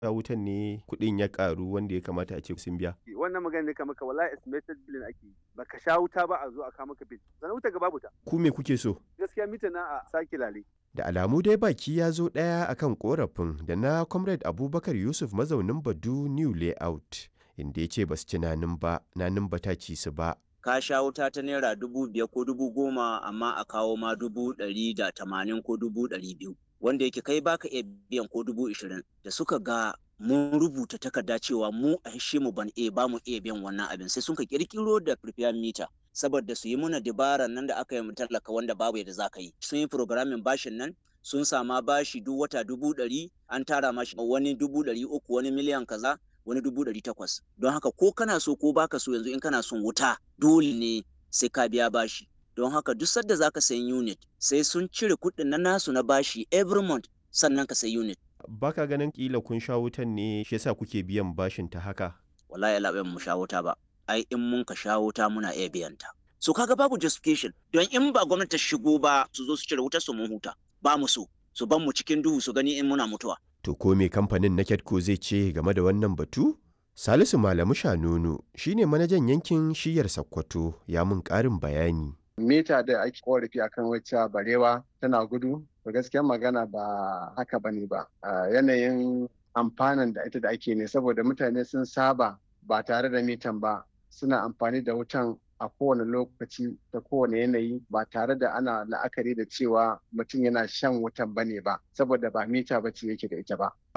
a wutan ne kuɗin ya ƙaru wanda ya kamata a ce sun biya. wannan magana ne kamar ka wallahi estimated billing ake yi baka sha wuta ba a zo a kawo maka bill sannan wuta ga babu ta Ku me kuke so? gaskiya mita na a sake lale Da alamu dai baki ya zo ɗaya akan korafin da na Comrade Abubakar Yusuf mazaunin Badu New Layout inda ya ce ba su ci nanin ba, nanin ba ta ci su ba. ka sha wuta ta naira dubu biyar ko dubu goma amma a kawo ma dubu ɗari da tamanin ko dubu ɗari biyu wanda yake kai baka iya biyan ko dubu ishirin da suka ga mun rubuta takarda cewa mu a hishe mu ban iya ba mu iya biyan wannan abin sai sun ka kirkiro da prepaid meter saboda su yi muna dabara nan da aka yi mu tallaka wanda babu yadda za ka yi sun yi programming bashin nan sun sama bashi duk wata dubu ɗari an tara mashi wani dubu ɗari uku wani miliyan kaza wani dubu ɗari takwas don haka ko kana so ko baka so yanzu in kana son wuta dole ne sai ka biya bashi don haka duk sadda zaka sayi unit sai sun cire kuɗin na nasu na bashi every month sannan ka sayi unit Baka ganin kila kun sha wutan ne shi yasa kuke biyan bashin ta haka? wallahi Allah bai mu sha wuta ba ai in mun ka sha wuta muna iya biyan ta so kaga babu justification don in ba gwamnati ta shigo ba su zo su cire wutar su mun huta ba mu so su ban mu cikin duhu su gani in muna mutuwa To ko me kamfanin na Ketco zai ce game da wannan batu? Salisu Malamu Shanunu shine manajan yankin shiyar Sokoto ya mun ƙarin bayani. mita da ake korafi akan wacce barewa tana gudu to gaskiyar magana ba haka bane ba a yanayin amfanin da ita da ake ne saboda mutane sun saba ba tare da mitan ba suna amfani da wutan a kowane lokaci da kowane yanayi ba tare da ana la'akari da cewa mutum yana shan wutan bane ba saboda ba mita ba ce yake da ita ba